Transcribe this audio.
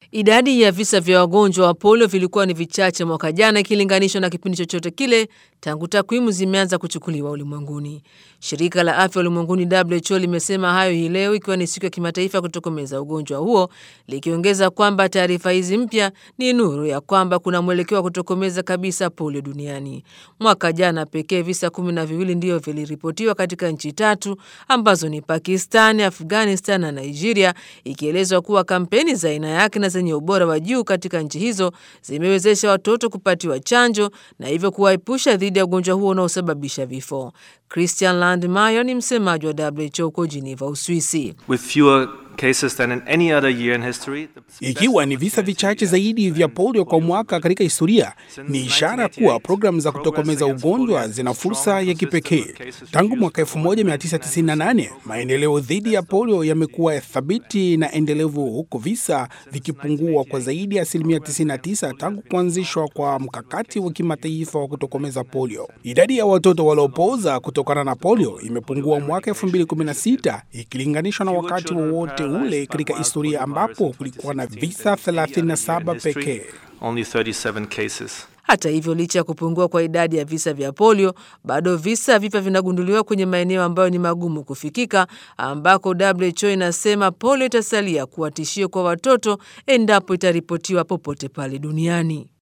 Idadi ya visa vya wagonjwa wa polio vilikuwa ni vichache mwaka jana ikilinganishwa na kipindi chochote kile tangu takwimu zimeanza kuchukuliwa ulimwenguni. Shirika la afya ulimwenguni WHO limesema hayo hii leo, ikiwa ni siku ya kimataifa kutokomeza ugonjwa huo, likiongeza kwamba taarifa hizi mpya ni nuru ya kwamba kuna mwelekeo wa kutokomeza kabisa polio duniani. Mwaka jana pekee visa kumi na viwili ndiyo viliripotiwa katika nchi tatu ambazo ni Pakistan, Afghanistan na Nigeria, ikielezwa kuwa kampeni za aina yake na zenye ubora wa juu katika nchi hizo zimewezesha watoto kupatiwa chanjo na hivyo kuwaepusha dhidi ya ugonjwa huo unaosababisha vifo. Christian Landmeyer ni msemaji wa WHO huko Geneva, Uswisi. Ikiwa ni visa vichache zaidi vya polio kwa mwaka katika historia, ni ishara kuwa programu za kutokomeza ugonjwa zina fursa ya kipekee. Tangu mwaka 1998 maendeleo dhidi ya polio yamekuwa thabiti na endelevu, huku visa vikipungua kwa zaidi ya asilimia 99 tangu kuanzishwa kwa mkakati wa kimataifa wa kutokomeza polio. Idadi ya watoto waliopooza kutokana na polio imepungua mwaka 2016 ikilinganishwa na wakati wowote wa ule katika historia ambapo kulikuwa na visa 37 pekee. Hata hivyo, licha ya kupungua kwa idadi ya visa vya polio, bado visa vipya vinagunduliwa kwenye maeneo ambayo ni magumu kufikika, ambako WHO inasema polio itasalia kuwa tishio kwa watoto endapo itaripotiwa popote pale duniani.